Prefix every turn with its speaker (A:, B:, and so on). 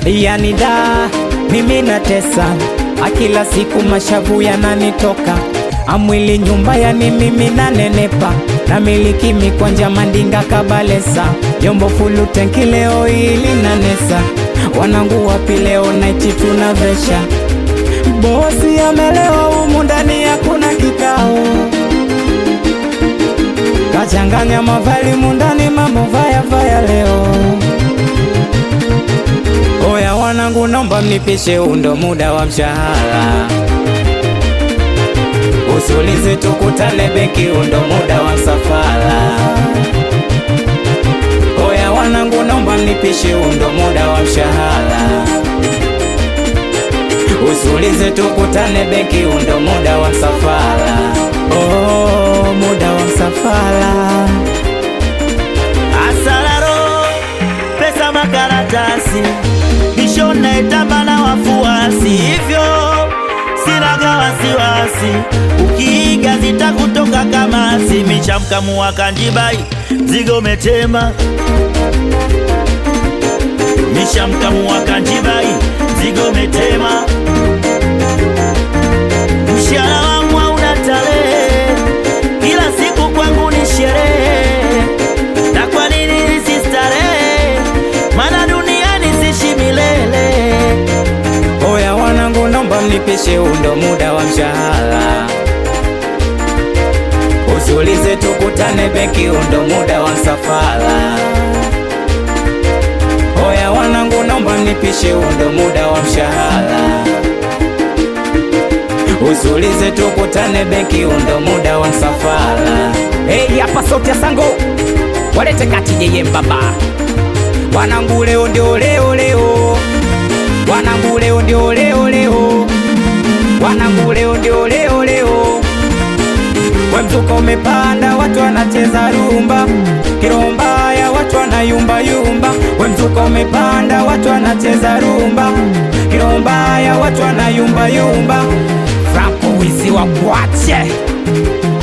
A: yani da mimi natesa akila siku mashavu yananitoka amwili nyumba yani mimi nanenepa na miliki mikwanja mandinga kabalesa yombo fulu tenki leo hili nanesa wanangu wapi leo naiti tunavesha bosi amelewa humu ndani hakuna kikao kachanganya mavali mundani mambo vaya vaya leo oya wanangu nomba mnipishe undo muda wa mshahara usulizi tukutane benki undo muda wa msafara oya wanangu nomba mnipishe undo muda wa mshahara usulize tukutane benki undo muda wa msafara oh, muda wa msafara
B: Asararo, pesa makaratasi, kisho naetamba na wafuasi, hivyo sinaga wasiwasi, ukiiga zitakutoka kama simichamkamua kanjibai, mzigo umetema mishamkamua kanjibai, mzigo umetema, mshahara wangu hauna tarehe, kila siku kwangu ni sherehe na kwa nini nisistarehe? Maana duniani sishi milele.
A: oya wanangu nomba mnipishe undo muda wa mshahara usulize tukutane benki undo muda wa msafara oya wanangu nomba mnipishe undo muda wa mshahara usulize tukutane benki undo muda wa msafara hey, hapa sauti ya sango walete kati yeye mbaba wanangu leo ndio leo leo wanangu leo ndio leo leo wanangu leo ndio leo leo we mzuka umepanda watu wanacheza rumba kirombaya watu wanayumba yumba we mzuka umepanda watu wanacheza rumba kirombaya watu wanayumba yumba franco wizi wa kwache